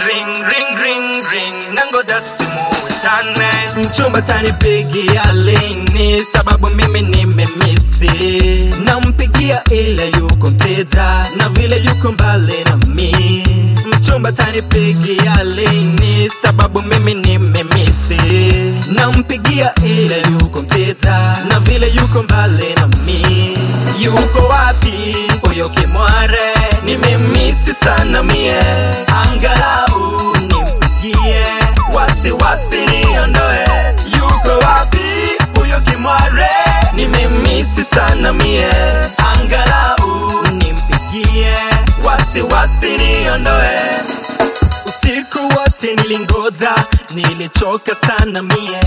ring ring ring ring nangoja simu itane mchumba tanipigia lini sababu mimi nimemisi nampigia ila yuko mteja na vile yuko mbali na mi mchumba tanipigia lini sababu mimi nimemisi nampigia ila yuko mteja na vile yuko mbali na mi yuko wapi huyo kimware nimemisi sana mie angalau nimpigie wasiwasi niondoe yuko wapi huyo kimware nimemisi sana mie angalau nimpigie wasiwasi niondoe usiku wote nilingoja nilichoka sana mie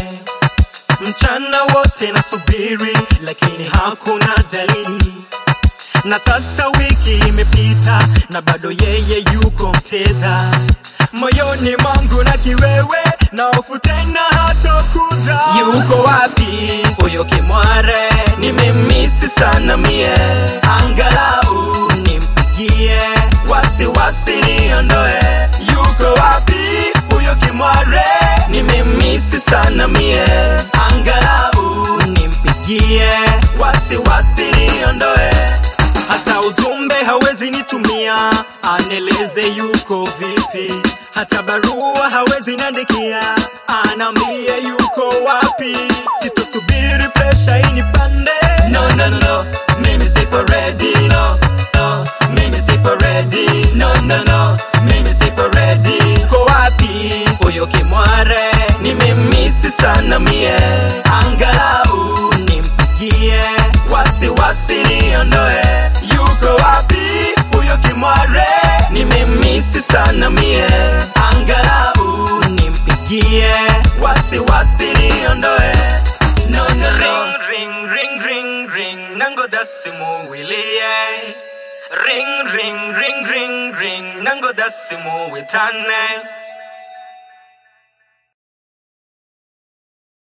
mchana wote nasubiri lakini hakuna dalili na sasa wiki imepita na bado yeye yuko mteja moyoni mwangu na kiwewe na hofu tena hatokuja yuko wapi huyo kimware nimemisi sana mie angalau nimpigie wasiwasi niondoe yuko wapi huyo kimware nimemisi sana mie angalau nimpigie wasiwasi niondoe hata ujumbe hawezi nitumia aneleze yuko vipi hata barua hawezi niandikia anaambia yuko wapi sitosubiri presha inipande no, no, no. mimi sipo ready no, no. mimi sipo ready no, no, no. mimi sipo ready ko wapi huyo kimware nimemisi sana mie angalau nimpigie wasiwasi niondoe yuko wapi huyo kimware nimemisi sana mie angalau nimpigie wasiwasi niondoe no, no, no. ring, ring, ring, ring, ring. nangoja simu wilie ring ring ring ring ring nangoja simu witane